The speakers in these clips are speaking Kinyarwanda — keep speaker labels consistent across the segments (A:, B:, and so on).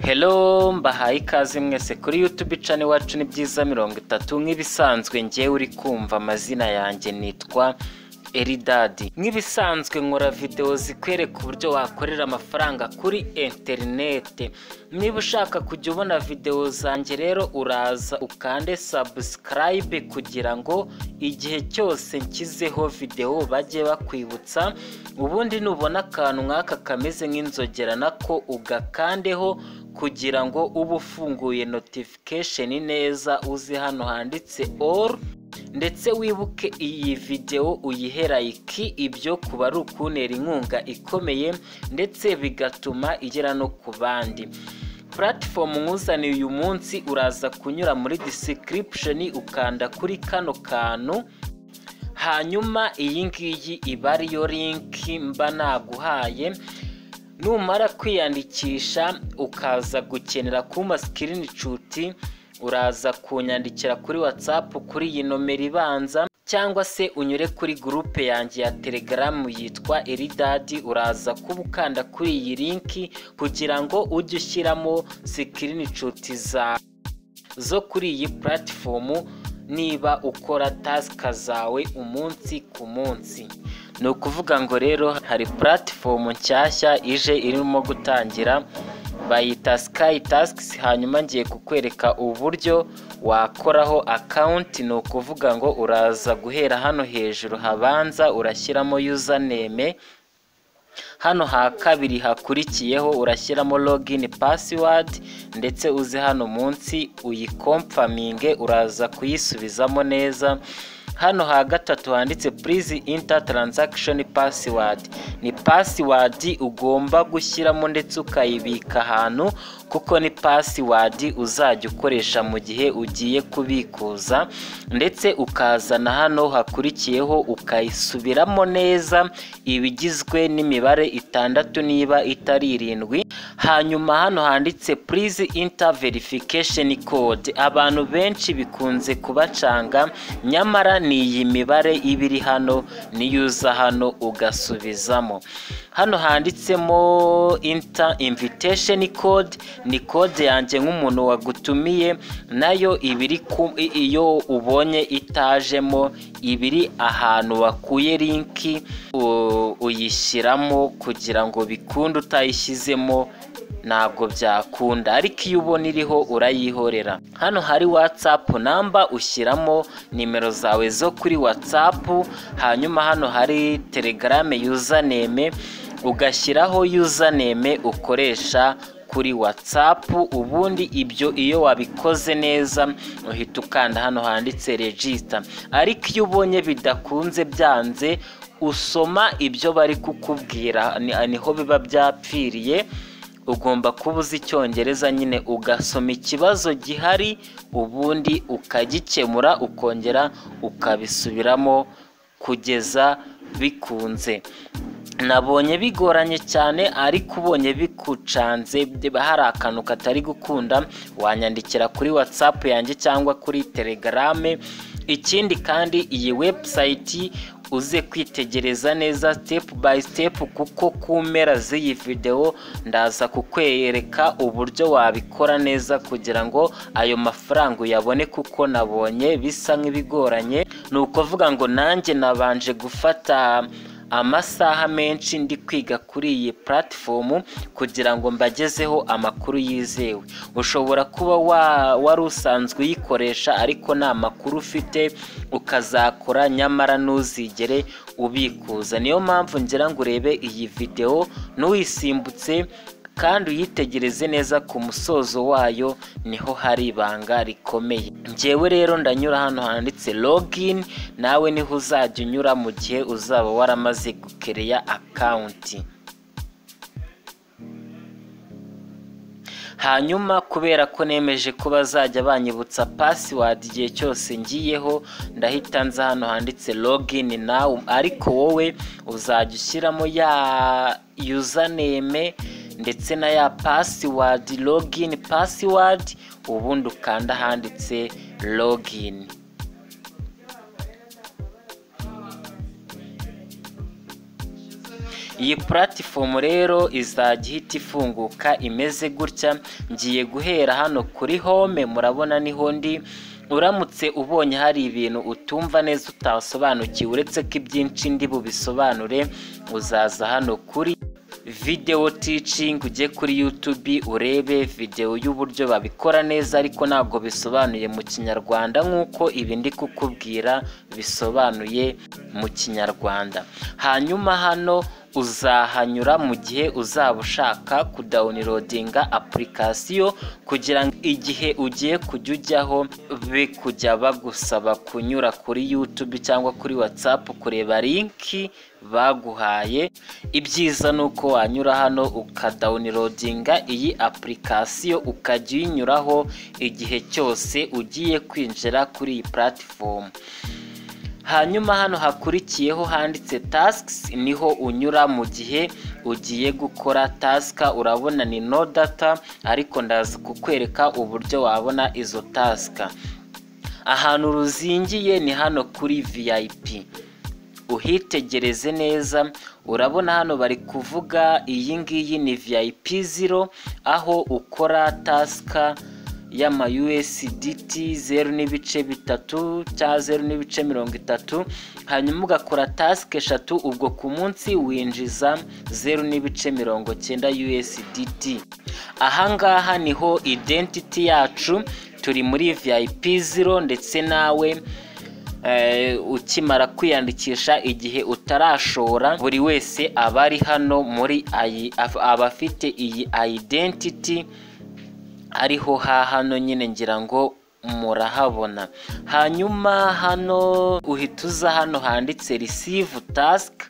A: Hello mbahaye ikaze mwese kuri YouTube channel iwacu ni byiza mirongo itatu nk'ibisanzwe njyewe uri kumva amazina yanjye nitwa Eridadi nk'ibisanzwe nkora videwo zikwereka uburyo wakorera amafaranga kuri interinete niba ushaka kujya ubona videwo zanjye rero uraza ukande subscribe kugira ngo igihe cyose nshyizeho videwo bajye bakwibutsa ubundi nubona akantu nk'aka kameze nk'inzogera nako ugakandeho kugira ngo ube ufunguye notification neza uze hano handitse all ndetse wibuke iyi videwo uyihera iki ibyo kuba ari ukuntera inkunga ikomeye ndetse bigatuma igera no ku bandi puratifomu nkuzaniye uyu munsi uraza kunyura muri disikiripisheni ukanda kuri kano kantu hanyuma iyi ngiyi iba ariyo linki mba naguhaye numara kwiyandikisha ukaza gukenera kuma sikirini cuti uraza kunyandikira kuri watsapu kuri iyi nomero ibanza cyangwa se unyure kuri gurupe yanjye ya telegaramu yitwa eridadi uraza kuba ukanda kuri iyi linki kugira ngo ujye ushyiramo sikirini cuti zawe zo kuri iyi puratifomu niba ukora tasika zawe umunsi ku munsi ni ukuvuga ngo rero hari puratifomu nshyashya ije irimo gutangira bayita sikayi tasikisi hanyuma ngiye kukwereka uburyo wakoraho akawunti ni ukuvuga ngo uraza guhera hano hejuru habanza urashyiramo yuzaneme hano ha kabiri hakurikiyeho urashyiramo login pasiwadi ndetse uze hano munsi uyikomfaminge uraza kuyisubizamo neza hano ha gatatu handitse purizi inta taranzakishoni pasiwadi ni pasiwadi ugomba gushyiramo ndetse ukayibika ahantu kuko ni pasiwadi uzajya ukoresha mu gihe ugiye kubikuza ndetse ukazana hano hakurikiyeho ukayisubiramo neza ibigizwe n'imibare itandatu niba itari irindwi hanyuma hano handitse purizi inta verifikesheni kode abantu benshi bikunze kubacanga nyamara ni iyi mibare iba iri hano niyo uza hano ugasubizamo hano handitsemo inta invitesheni kode ni kode yanjye nk'umuntu wagutumiye nayo ibiri iyo ubonye itajemo ibiri ahantu wakuye linki uyishyiramo kugira ngo bikunde utayishyizemo ntabwo byakunda ariko iyo ubona iriho urayihorera hano hari watsapu namba ushyiramo nimero zawe zo kuri watsapu hanyuma hano hari telegarame yuzaneme ugashyiraho yuzaneme ukoresha kuri watsapu ubundi ibyo iyo wabikoze neza uhita ukanda hano handitse regista ariko iyo ubonye bidakunze byanze usoma ibyo bari kukubwira niho biba byapfiriye ugomba kuba uzi icyongereza nyine ugasoma ikibazo gihari ubundi ukagikemura ukongera ukabisubiramo kugeza bikunze nabonye bigoranye cyane ariko ubonye bikucanze hari akantu katari gukunda wanyandikira kuri watsapu yanjye cyangwa kuri telegarame ikindi kandi iyi webusayiti uze kwitegereza neza sitepu bayi sitepu kuko ku mpera z'iyi videwo ndaza kukwereka uburyo wabikora neza kugira ngo ayo mafaranga uyabone kuko nabonye bisa nk'ibigoranye ni ukuvuga ngo nanjye nabanje gufata amasaha menshi ndi kwiga kuri iyi puratifomu kugira ngo mbagezeho amakuru yizewe ushobora kuba wari usanzwe uyikoresha ariko nta makuru ufite ukazakora nyamara ntuzigere ubikuza niyo mpamvu ngira ngo urebe iyi videwo n'uyisimbutse kandi uyitegereze neza ku musozo wayo niho hari ibanga rikomeye ngewe rero ndanyura hano handitse logini nawe niho uzajya unyura mu gihe uzaba waramaze gukereya akawunti hanyuma kubera ko nemeje ko bazajya banyibutsa pasiwadi igihe cyose ngiyeho ndahita nza hano handitse logini nawe ariko wowe uzajya ushyiramo ya yuzaneme ndetse na ya pasiwadi logini pasiwadi ubundi ukanda ahanditse logini iyi puratifomu rero izajya ihita ifunguka imeze gutya ngiye guhera hano kuri home murabona niho ndi uramutse ubonye hari ibintu utumva neza utasobanukiwe uretse ko ibyinshi ndi bubisobanure uzaza hano kuri videwo ticingi ujye kuri yutubi urebe videwo y'uburyo babikora neza ariko ntabwo bisobanuye mu kinyarwanda nk'uko ibi ndi kukubwira bisobanuye mu kinyarwanda hanyuma hano uzahanyura mu gihe uzaba ushaka kudawunirodinga apulikasiyo kugira ngo igihe ugiye kujya ujyaho be kujya bagusaba kunyura kuri yutubi cyangwa kuri watsapu kureba linki baguhaye ibyiza ni uko wanyura hano ukadawunirodinga iyi apulikasiyo ukajya uyinyuraho igihe cyose ugiye kwinjira kuri iyi puratifomu hanyuma hano hakurikiyeho handitse tasikisi niho unyura mu gihe ugiye gukora tasika urabona ni no data ariko ndaza kukwereka uburyo wabona izo tasika ahantu ruzingiye ni hano kuri viyayipi uhitegereze neza urabona hano bari kuvuga iyi ngiyi ni viyayipi ziro aho ukora tasika y'ama USDT zeru n'ibice bitatu cya zeru n'ibice mirongo itatu hanyuma ugakora tasike eshatu ubwo ku munsi winjiza zeru n'ibice mirongo cyenda USDT ahangaha niho identity yacu turi muri VIP zero ndetse nawe ukimara kwiyandikisha igihe utarashora buri wese aba ari hano muri aba afite iyi identity ariho ha hano nyine ngira ngo murahabona hanyuma hano uhita uza hano handitse risivu tasike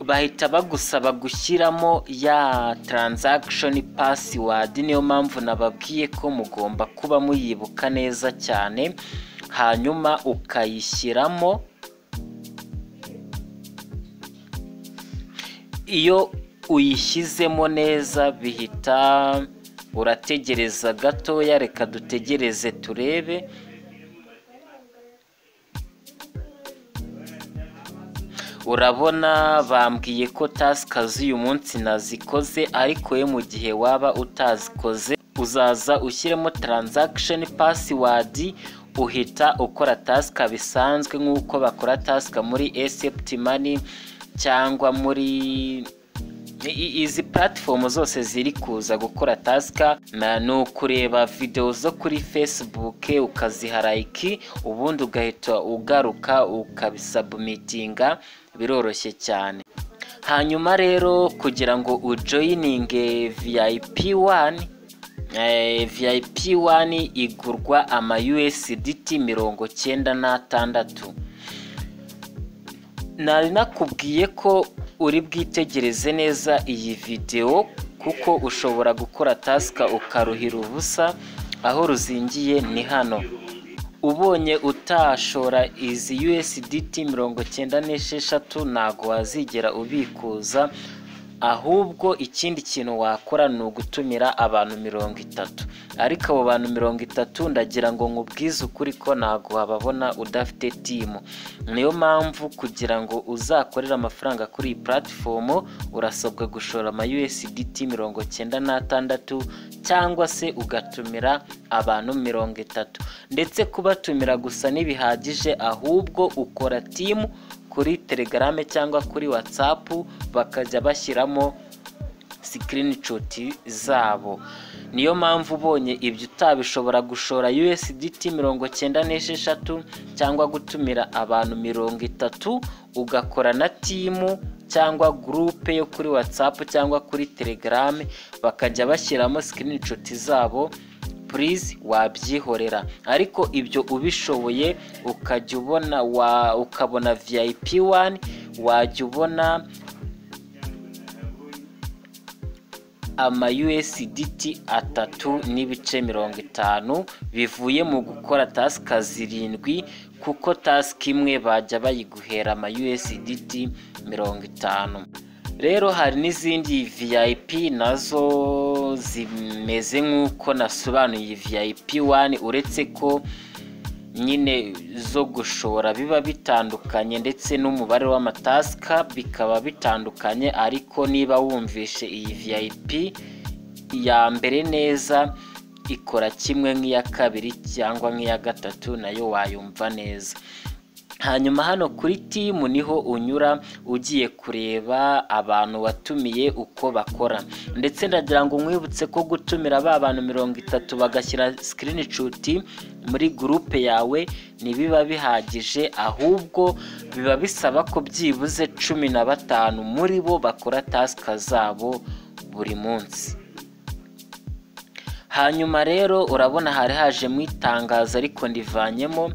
A: bahita bagusaba gushyiramo ya taranzagishoni pasiwadi niyo mpamvu nababwiye ko mugomba kuba muyibuka neza cyane hanyuma ukayishyiramo iyo uyishyizemo neza bihita urategereza gatoya reka dutegereze turebe urabona bambwiye ko tasika z'uyu munsi nazikoze ariko we mu gihe waba utazikoze uzaza ushyiremo taranzagisheni pasiwadi uhita ukora tasika bisanzwe nk'uko bakora tasika muri esepti mani cyangwa muri izi puratifomu zose ziri kuza gukora tasika ni ukureba videwo zo kuri fesibuke ukaziharayiki ubundi ugahita ugaruka ukabisabumitinga biroroshye cyane hanyuma rero kugira ngo ujoyininge viyayipi wani viyayipi wani igurwa ama yuwesiditi mirongo cyenda n'atandatu nari nakubwiye ko uri bwitegereze neza iyi videwo kuko ushobora gukora tasika ukaruhira ubusa aho ruzingiye ni hano ubonye utashora izi USDT mirongo cyenda n'esheshatu ntabwo wazigera ubikuza ahubwo ikindi kintu wakora ni ugutumira abantu mirongo itatu ariko abo bantu mirongo itatu ndagira ngo nkubwize ukuri ko ntabwo wababona udafite timu niyo mpamvu kugira ngo uzakorere amafaranga kuri iyi puratifomu urasabwa gushora ama USDT mirongo cyenda n'atandatu cyangwa se ugatumira abantu mirongo itatu ndetse kubatumira gusa ntibihagije ahubwo ukora timu kuri telegrame cyangwa kuri watsapu bakajya bashyiramo sikirinishuti zabo niyo mpamvu ubonye ibyo utabishobora gushora USDT mirongo cyenda n'esheshatu cyangwa gutumira abantu mirongo itatu ugakora na timu cyangwa gurupe yo kuri watsapu cyangwa kuri telegrame bakajya bashyiramo sikirinishuti zabo purizi wabyihorera ariko ibyo ubishoboye ukajya ubona ukabona viyayipi wani wajya ubona ama USDT atatu n'ibice mirongo itanu bivuye mu gukora tasika zirindwi kuko tasika imwe bajya bayiguhera ama USDT mirongo itanu rero hari n'izindi vip nazo zimeze nk'uko nasobanuye vip wani uretse ko nyine zo gushora biba bitandukanye ndetse n'umubare w'amatasika bikaba bitandukanye ariko niba wumvishe iyi vip iya mbere neza ikora kimwe nk'iya kabiri cyangwa nk'iya gatatu nayo wayumva neza hanyuma hano kuri timu niho unyura ugiye kureba abantu watumiye uko bakora ndetse ndagira ngo nkwibutse ko gutumira ba bantu mirongo itatu bagashyira sikirinishuti muri gurupe yawe ntibiba bihagije ahubwo biba bisaba ko byibuze cumi na batanu muri bo bakora tasika zabo buri munsi hanyuma rero urabona hari hajemo itangazo ariko ndivanyemo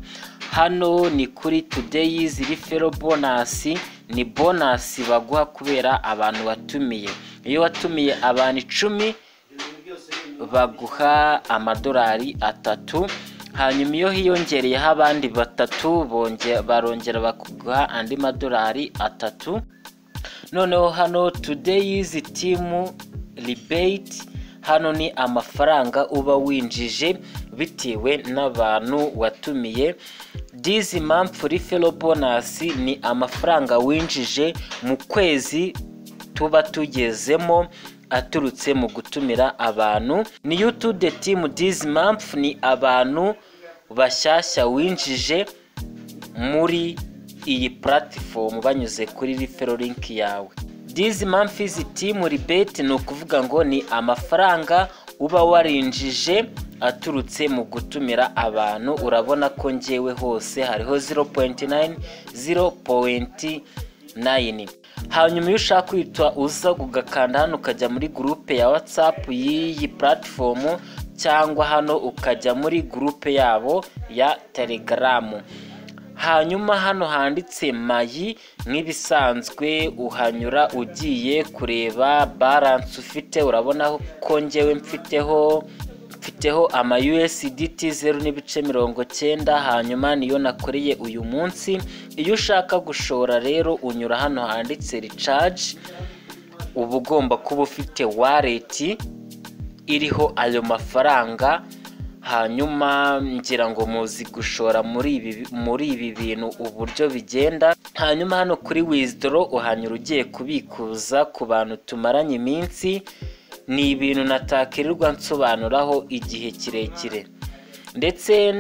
A: hano ni kuri tudeyi ziri fero bonasi ni bonasi baguha kubera abantu watumiye iyo watumiye abantu icumi baguha amadolari atatu hanyuma iyo hiyongereyeho abandi batatu barongera bakaguha andi madolari atatu noneho hano tudeyi timu ribeyiti hano ni amafaranga uba winjije bitewe n'abantu watumiye dizi mpamvu rifero bonasi ni amafaranga winjije mu kwezi tuba tugezemo aturutse mu gutumira abantu niyo tude timu dizi mpamvu ni abantu bashyashya winjije muri iyi puratifomu banyuze kuri rifero linki yawe dizi mpamvu izi timu ribeti ni ukuvuga ngo ni amafaranga uba warinjije aturutse mu gutumira abantu urabona ko ngewe hose hariho 0.9 0.9 hanyuma iyo ushaka kwitwa uza ugakanda hano ukajya muri gurupe ya whatsapp y'iyi puratifomu cyangwa hano ukajya muri gurupe yabo ya telegaramu hanyuma hano handitse mayi nk'ibisanzwe uhanyura ugiye kureba baranse ufite urabona ko ngewe mfiteho mfiteho ama USDT zeru n'ibice mirongo cyenda hanyuma niyo nakoreye uyu munsi iyo ushaka gushora rero unyura hano handitse recharge uba ugomba kuba ufite wareti iriho ayo mafaranga hanyuma ngira ngo muzi gushora muri ibi bintu uburyo bigenda hanyuma hano kuri wizidoro uhanyura ugiye kubikuza ku bantu tumaranye iminsi ni ibintu natakirirwa nsobanuraho igihe kirekire ndetse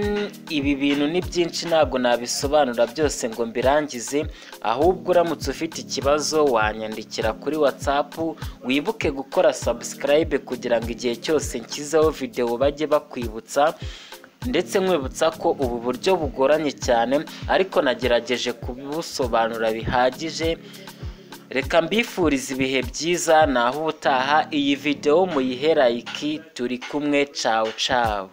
A: ibi bintu ni byinshi ntabwo nabisobanura byose ngo mbirangize ahubwo uramutse ufite ikibazo wanyandikira kuri watsapu wibuke gukora sabusikarayibe kugira ngo igihe cyose nshyizeho videwo bajye bakwibutsa ndetse nkwibutsa ko ubu buryo bugoranye cyane ariko nagerageje kubusobanura bihagije reka mbifuriza ibihe byiza naho ubutaha iyi videwo muyihera iki turi kumwe cawu cawu